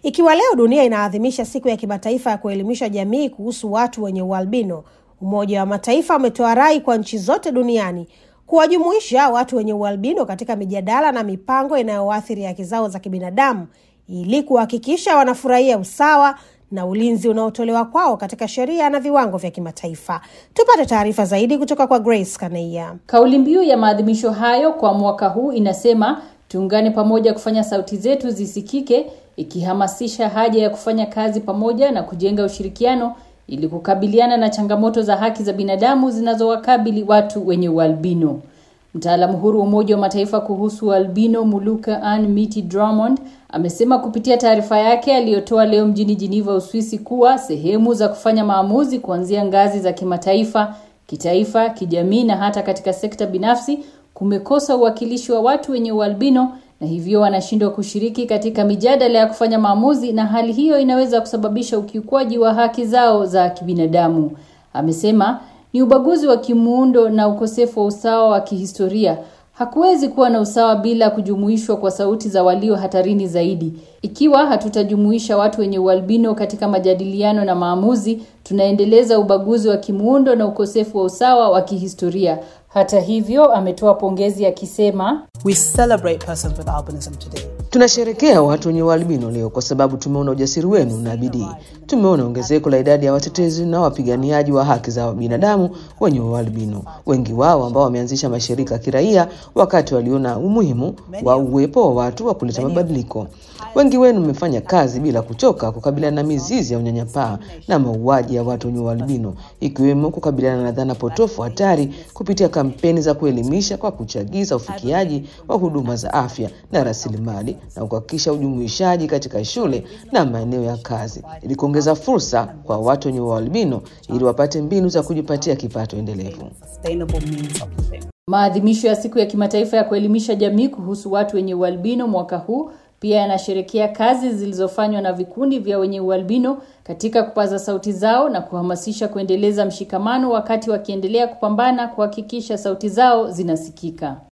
Ikiwa leo dunia inaadhimisha siku ya kimataifa ya kuelimisha jamii kuhusu watu wenye ualbino, Umoja wa Mataifa umetoa rai kwa nchi zote duniani kuwajumuisha watu wenye ualbino katika mijadala na mipango inayoathiri haki zao za kibinadamu ili kuhakikisha wanafurahia usawa na ulinzi unaotolewa kwao katika sheria na viwango vya kimataifa. Tupate taarifa zaidi kutoka kwa Grace Kaneia. Kauli mbiu ya maadhimisho hayo kwa mwaka huu inasema tuungane pamoja kufanya sauti zetu zisikike, ikihamasisha haja ya kufanya kazi pamoja na kujenga ushirikiano ili kukabiliana na changamoto za haki za binadamu zinazowakabili watu wenye ualbino. Mtaalamu huru wa Umoja wa Mataifa kuhusu albino Muluka Ann Miti Drummond amesema kupitia taarifa yake aliyotoa leo mjini Geneva, Uswisi, kuwa sehemu za kufanya maamuzi kuanzia ngazi za kimataifa, kitaifa, kijamii na hata katika sekta binafsi kumekosa uwakilishi wa watu wenye ualbino na hivyo wanashindwa kushiriki katika mijadala ya kufanya maamuzi, na hali hiyo inaweza kusababisha ukiukwaji wa haki zao za kibinadamu. Amesema ni ubaguzi wa kimuundo na ukosefu wa usawa wa kihistoria. Hakuwezi kuwa na usawa bila kujumuishwa kwa sauti za walio hatarini zaidi. Ikiwa hatutajumuisha watu wenye ualbino katika majadiliano na maamuzi, tunaendeleza ubaguzi wa kimuundo na ukosefu wa usawa wa kihistoria. Hata hivyo, ametoa pongezi akisema, We celebrate persons with albinism today. Tunasherekea watu wenye ualbino leo kwa sababu tumeona ujasiri wenu na bidii. Tumeona ongezeko la idadi ya watetezi na wapiganiaji wa haki za binadamu wenye ualbino, wengi wao ambao wameanzisha mashirika ya kiraia wakati waliona umuhimu wa uwepo wa watu wa kuleta mabadiliko. Wengi wenu mmefanya kazi bila kuchoka kukabiliana na mizizi ya unyanyapaa na mauaji ya watu wenye ualbino, ikiwemo kukabiliana na dhana potofu hatari kupitia kampeni za kuelimisha kwa kuchagiza ufikiaji wa huduma za afya na rasilimali na kuhakikisha ujumuishaji katika shule na maeneo ya kazi ili kuongeza fursa kwa watu wenye ualbino ili wapate mbinu za kujipatia kipato endelevu. Sustainable means of living. Maadhimisho ya siku ya kimataifa ya kuelimisha jamii kuhusu watu wenye ualbino mwaka huu pia yanasherekea kazi zilizofanywa na vikundi vya wenye ualbino katika kupaza sauti zao na kuhamasisha kuendeleza mshikamano wakati wakiendelea kupambana kuhakikisha sauti zao zinasikika.